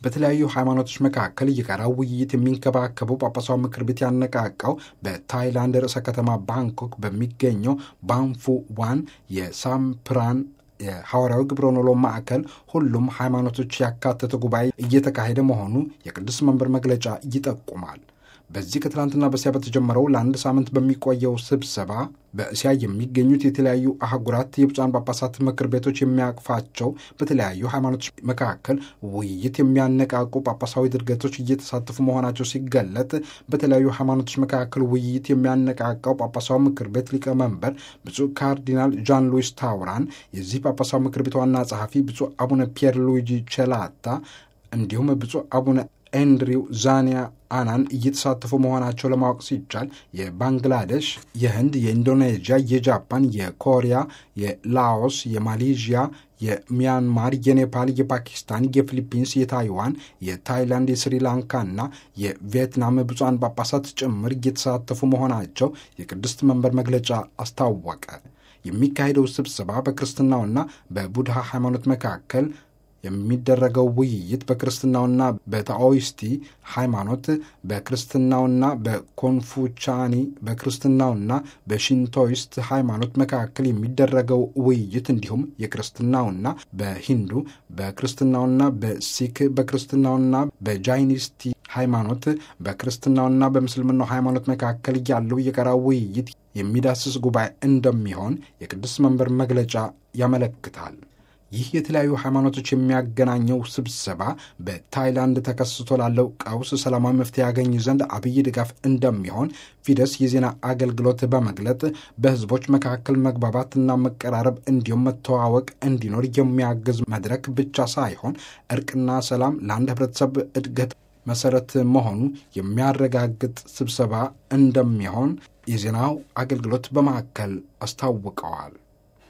በተለያዩ ሃይማኖቶች መካከል የጋራ ውይይት የሚንከባከበው ጳጳሳዊ ምክር ቤት ያነቃቃው በታይላንድ ርዕሰ ከተማ ባንኮክ በሚገኘው ባንፉ ዋን የሳምፕራን የሐዋርያዊ ግብረ ኖሎ ማዕከል ሁሉም ሃይማኖቶች ያካተተ ጉባኤ እየተካሄደ መሆኑ የቅዱስ መንበር መግለጫ ይጠቁማል። በዚህ ከትላንትና በስቲያ በተጀመረው ለአንድ ሳምንት በሚቆየው ስብሰባ በእስያ የሚገኙት የተለያዩ አህጉራት የብፁዓን ጳጳሳት ምክር ቤቶች የሚያቅፋቸው በተለያዩ ሃይማኖቶች መካከል ውይይት የሚያነቃቁ ጳጳሳዊ ድርገቶች እየተሳተፉ መሆናቸው ሲገለጥ በተለያዩ ሃይማኖቶች መካከል ውይይት የሚያነቃቃው ጳጳሳዊ ምክር ቤት ሊቀመንበር ብፁዕ ካርዲናል ዣን ሉዊስ ታውራን፣ የዚህ ጳጳሳዊ ምክር ቤት ዋና ጸሐፊ ብፁዕ አቡነ ፒየር ሉዊጂ ቸላታ እንዲሁም ብፁዕ አቡነ ኤንድሪው ዛኒያ አናን እየተሳተፉ መሆናቸው ለማወቅ ሲቻል የባንግላዴሽ፣ የህንድ፣ የኢንዶኔዥያ፣ የጃፓን፣ የኮሪያ፣ የላኦስ፣ የማሌዥያ፣ የሚያንማር፣ የኔፓል፣ የፓኪስታን፣ የፊሊፒንስ፣ የታይዋን፣ የታይላንድ፣ የስሪላንካና የቪየትናም ብፁዓን ጳጳሳት ጭምር እየተሳተፉ መሆናቸው የቅድስት መንበር መግለጫ አስታወቀ። የሚካሄደው ስብሰባ በክርስትናውና በቡድሃ ሃይማኖት መካከል የሚደረገው ውይይት በክርስትናውና በታኦይስቲ ሃይማኖት በክርስትናውና በኮንፉቻኒ በክርስትናውና በሺንቶይስት ሃይማኖት መካከል የሚደረገው ውይይት እንዲሁም የክርስትናውና በሂንዱ በክርስትናውና በሲክ በክርስትናውና በጃይኒስቲ ሃይማኖት በክርስትናውና በምስልምናው ሃይማኖት መካከል ያለው የጋራ ውይይት የሚዳስስ ጉባኤ እንደሚሆን የቅዱስ መንበር መግለጫ ያመለክታል። ይህ የተለያዩ ሃይማኖቶች የሚያገናኘው ስብሰባ በታይላንድ ተከስቶ ላለው ቀውስ ሰላማዊ መፍትሄ ያገኝ ዘንድ አብይ ድጋፍ እንደሚሆን ፊደስ የዜና አገልግሎት በመግለጥ በሕዝቦች መካከል መግባባትና መቀራረብ እንዲሁም መተዋወቅ እንዲኖር የሚያግዝ መድረክ ብቻ ሳይሆን እርቅና ሰላም ለአንድ ሕብረተሰብ እድገት መሰረት መሆኑ የሚያረጋግጥ ስብሰባ እንደሚሆን የዜናው አገልግሎት በማዕከል አስታውቀዋል።